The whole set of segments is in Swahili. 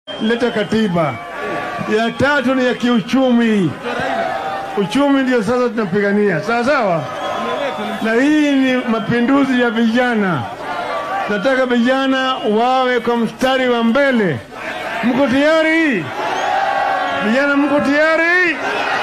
leta katiba. Ya tatu ni ya kiuchumi. Uchumi ndio sasa tunapigania, sawa sawa, na hii ni mapinduzi ya vijana. Nataka vijana wawe kwa mstari wa mbele. Mko tayari? Vijana, mko tayari?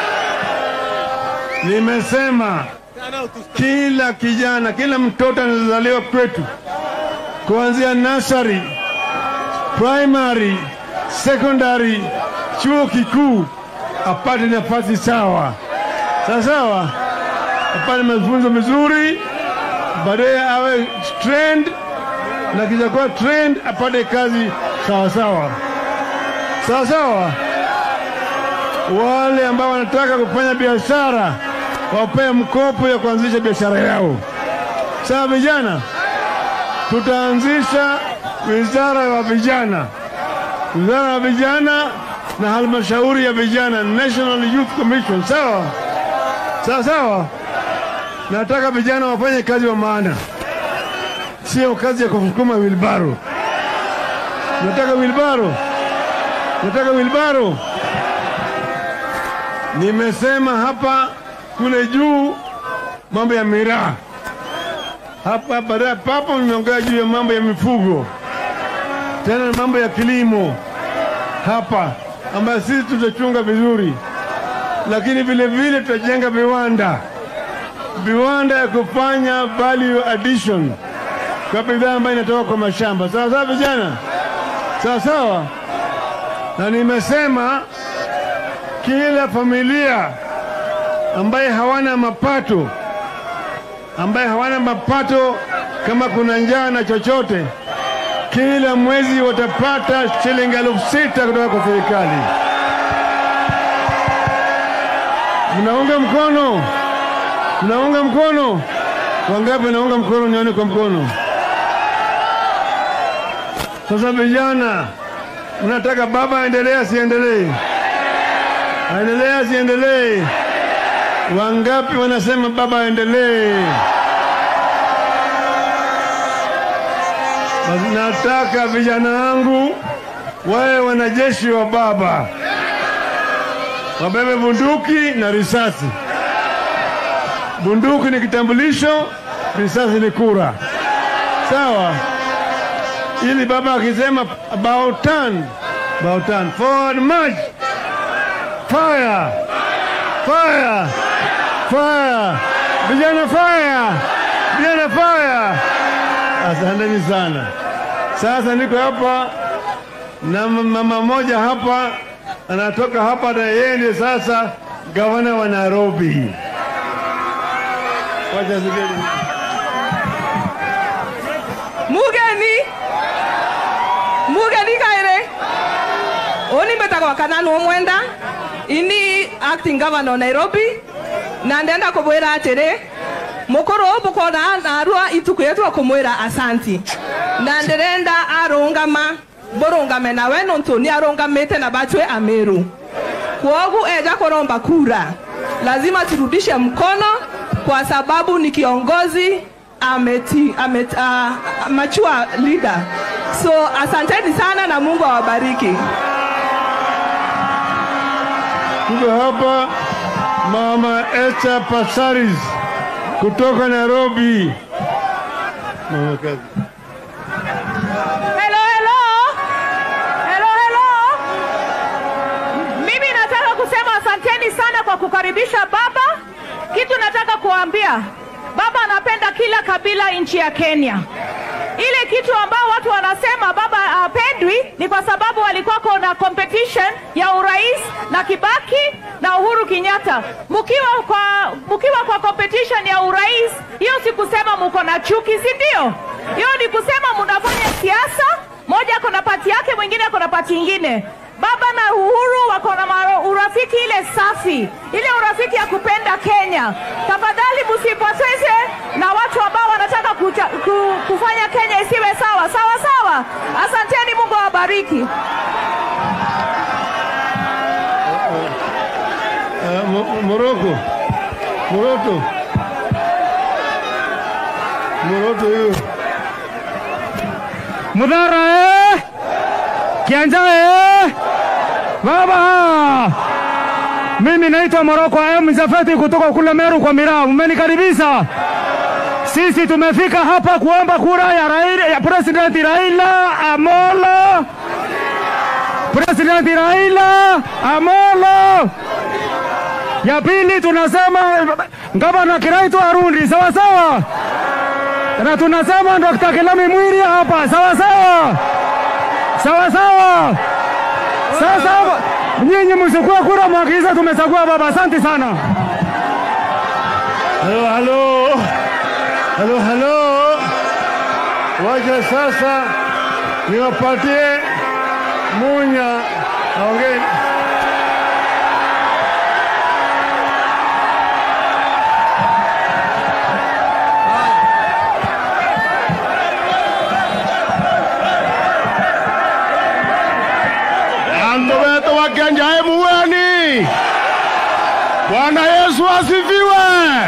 Nimesema kila kijana, kila mtoto anazaliwa kwetu, kuanzia nursery, primary, secondary, chuo kikuu, apate nafasi sawa sawa sawa, apate mafunzo mizuri, baadaye awe trained, na kisha kuwa trained apate kazi sawa sawa sawa sawa. Wale ambao wanataka kufanya biashara wapewe mkopo ya kuanzisha biashara yao. Sawa vijana, tutaanzisha wizara ya vijana, wizara ya vijana na halmashauri ya vijana, National Youth Commission. Sawa sawa sawa. Nataka vijana wafanye kazi wa maana, sio kazi ya kusukuma wilbaro. Nataka wilbaro, nataka wilbaro. Nimesema hapa kule juu mambo ya miraa hapa baadaye papo nimeongea juu ya mambo ya mifugo, tena mambo ya kilimo hapa ambayo sisi tutachunga vizuri, lakini vile vile tutajenga viwanda, viwanda ya kufanya value addition kwa bidhaa ambayo inatoka kwa mashamba. Sawa sawa, vijana, sawa sawa. Na nimesema kila familia ambaye hawana mapato ambaye hawana mapato, kama kuna njaa na chochote, kila mwezi watapata shilingi elfu sita kutoka kwa serikali. Mnaunga mkono? Mnaunga mkono? Wangapi naunga mkono? Nione kwa mkono. Sasa vijana, mnataka baba aendelee asiendelee? Aendelee asiendelee? Wangapi wanasema baba aendelee? Basi nataka vijana wangu wawe wanajeshi wa baba, wabebe bunduki na risasi. Bunduki ni kitambulisho, risasi ni kura, sawa? Ili baba akisema about turn, about turn, forward march, fire, fire fire! Vijana fire! Vijana fire! Asanteni sana. Sasa niko hapa na mama moja hapa anatoka hapa, na yeye ndiye sasa gavana wa Nairobi. Wacha sigeni. mugeni mugeni kaire oni mbetagwa kananu omwenda ini acting governor nairobi na ndenda kumwira atiri mukuru bukona narua ituku yetu kumwira asanti na ndirenda arungama burungame nawe nuntu ni arungamite na bachwe amiru kwogu eja kuromba kura lazima turudishe mkono kwa sababu ni kiongozi ameti, ameti, uh, mature leader so asanteni sana na mungu awabariki Tuko hapa Mama Esther Passaris kutoka Nairobi. Mama kazi. Hello, hello. Hello, hello. Mimi nataka kusema asanteni sana kwa kukaribisha baba. Kitu nataka kuambia baba anapenda kila kabila nchi ya Kenya. Ile kitu ambao watu wanasema baba hapendwi ni kwa sababu walikuwa na competition ya urais na Kibaki na Uhuru Kenyatta. Mkiwa kwa mkiwa kwa competition ya urais, hiyo si kusema mko na chuki, si ndio? Hiyo ni kusema mnafanya siasa, moja ako na pati yake, mwingine ako na pati ingine. Baba na Uhuru wako na maro- urafiki ile safi, ile urafiki ya kupenda Kenya. Tafadhali msipoteze na watu ambao wanataka kucha, ku, kufanya Kenya isiwe sawa sawa sawa. Asanteni, Mungu awabariki. Uh, Mo- Moroko. Moroto. Moroto hiyo. Mudhara eh! Kianjae baba, mimi naitwa Moroko M Mzafeti kutoka kule Meru kwa Miraa. Mmenikaribisha. Sisi tumefika hapa kuomba kura ya, Raila, ya President Raila Amolo President Raila Amolo. Ya pili tunasema gavana Kiraitu Arundi, sawa sawa, na tunasema Dr. Kilami Mwiri hapa, sawa sawa, sawa sawa. Sasa nyinyi msikue kura mwakiza, tumechagua baba. Asante sana. Halo, halo, halo, halo. Wacha sasa niwapatie Munya aongee. Andu wetu wakianjae muweni. Bwana Yesu asifiwe.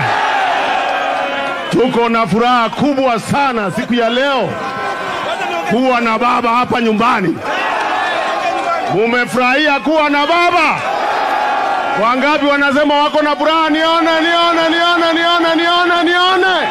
Tuko na furaha kubwa sana siku ya leo kuwa na baba hapa nyumbani. Mumefurahia kuwa na baba? Wangapi wanasema wako na furaha? Nione, nione, nione, nione, nione, nione.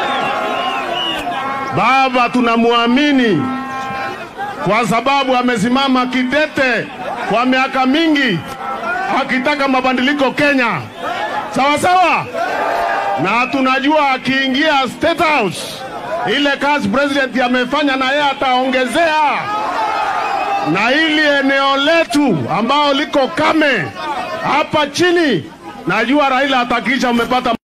Baba tunamwamini kwa sababu amesimama kidete kwa miaka mingi akitaka mabadiliko Kenya, sawa sawa, na tunajua akiingia State House ile kazi president amefanya na yeye ataongezea, na ili eneo letu ambao liko kame hapa chini, najua Raila atakisha umepata